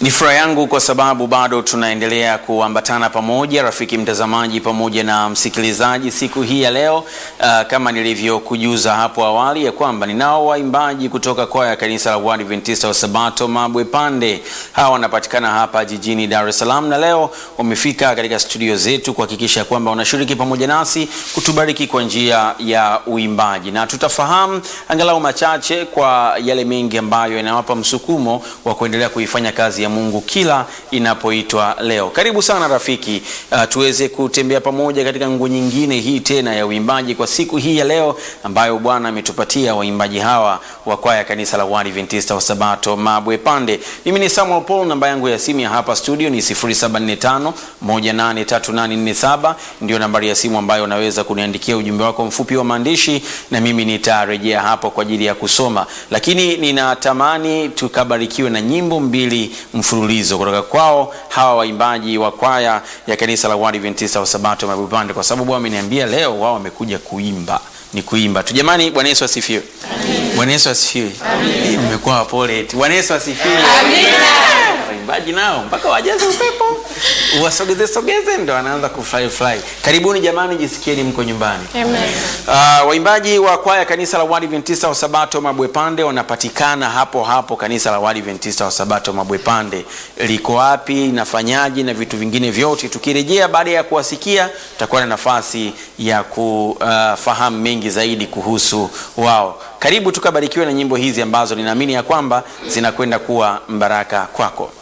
Ni furaha yangu kwa sababu bado tunaendelea kuambatana pamoja, rafiki mtazamaji pamoja na msikilizaji, siku hii ya leo. Uh, kama nilivyokujuza hapo awali ya kwamba ninao waimbaji kutoka kwaya ya kanisa la Waadventista wa Sabato Mabwe Pande. Hawa wanapatikana hapa jijini Dar es Salaam, na leo wamefika katika studio zetu kuhakikisha kwamba wanashiriki pamoja nasi kutubariki kwa njia ya uimbaji, na tutafahamu angalau machache kwa yale mengi ambayo yanawapa msukumo wa kuendelea kuifanya kazi ya Mungu kila inapoitwa leo. Karibu sana rafiki, uh, tuweze kutembea pamoja katika nguo nyingine hii tena ya uimbaji kwa siku hii ya leo ambayo Bwana ametupatia waimbaji hawa wa kwaya kanisa la Waadventista wa Sabato Mabwe Pande. Mimi ni Samuel Paul, namba yangu ya simu ya hapa studio ni 0745 183847 ndio nambari ya simu ambayo unaweza kuniandikia ujumbe wako mfupi wa maandishi na mimi nitarejea hapo kwa ajili ya kusoma, lakini ninatamani tukabarikiwe na nyimbo mbili mfululizo kutoka kwao hawa waimbaji wa kwaya ya kanisa la Waadventista wa Sabato Mabwe Pande, kwa sababu wameniambia leo wao wamekuja kuimba ni kuimba tu jamani. Bwana Yesu asifiwe. Bwana Yesu asifiwe. Mmekuwa wapole eti. Bwana Yesu asifiwe. Waimbaji nao mpaka wajaze upepo uwasogeze sogeze, ndo wanaanza kufly fly. Karibuni jamani, jisikieni mko nyumbani. Amen. Uh, waimbaji wa kwaya kanisa la Waadventista wa Sabato Mabwe Pande wanapatikana hapo hapo. Kanisa la Waadventista wa Sabato Mabwe Pande liko wapi, nafanyaje na vitu vingine vyote, tukirejea baada ya kuwasikia, tutakuwa na nafasi ya kufahamu uh, mengi zaidi kuhusu wao. Karibu tukabarikiwe na nyimbo hizi ambazo ninaamini ya kwamba zinakwenda kuwa mbaraka kwako.